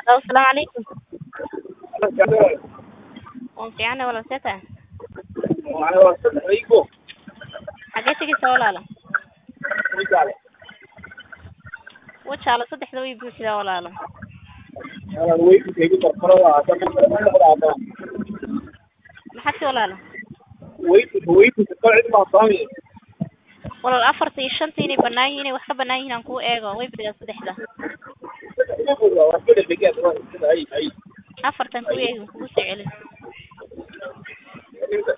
Hello, asalaamu calaykum. Waan fiicanahay walaal see tahay? Xagee tegaysaa walaalo? Wajaale saddexda way buuxdaa walaalo. Maxaad ti walaalo? Walaal afarta iyo shanta inay banaan yihiin inay wax ka banaan yihiin aan kuu eego way buuxdaa saddexda. Afartan kuu eego kugu soo celin.